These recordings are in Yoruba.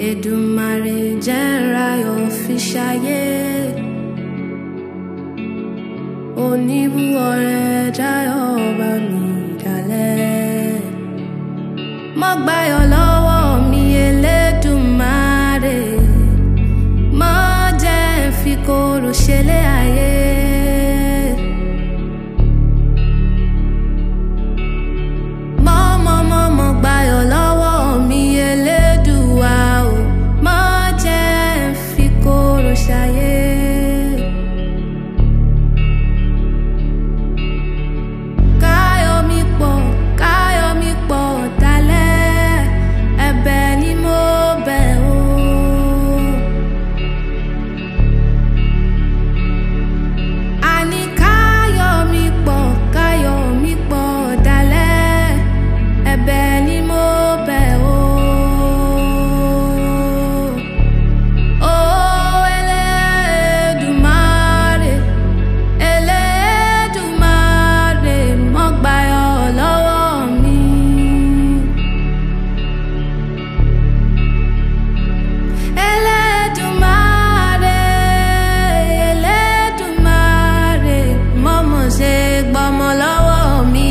Èdùmàrè jẹ́ n ráyọ̀ fi ṣayé. Oníbúọrẹ jáyọ̀ bá mi dalẹ̀. Mo gbáyọ̀ lọ́wọ́ mi Elédùmarè. Mo jẹ́ n fi korò ṣẹlẹ̀ ayé. Mo mo mo mo gbáyọ̀ lọ́wọ́ mi Elédùà o. Mo jẹ́ n fi korò ṣayé. Káyọ̀ mi pọ̀, káyọ̀ mi pọ̀ dalẹ̀, ẹ̀bẹ̀ ni mo bẹ̀ o. Àní káyọ̀ mi pọ̀, káyọ̀ mi pọ̀ dalẹ̀, ẹ̀bẹ̀ ni mo bẹ̀ o. O Elédùmarè, Elédùmarè, mo gbáyọ̀ lọ́wọ́ mi. Elédùmarè, Elédùmarè, mo mọ̀ ṣe gbọ́mọ lọ́wọ́ mi.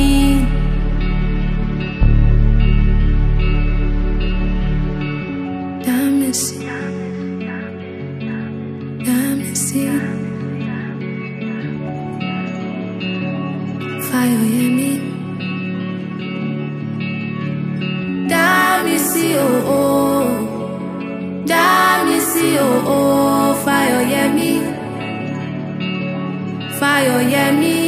Dá mi sí, dá mi sí. Fáyọ̀yẹmí. Dá mi sí o, dá mi sí o, Fáyọ̀yẹmí. Fáyọ̀yẹmí.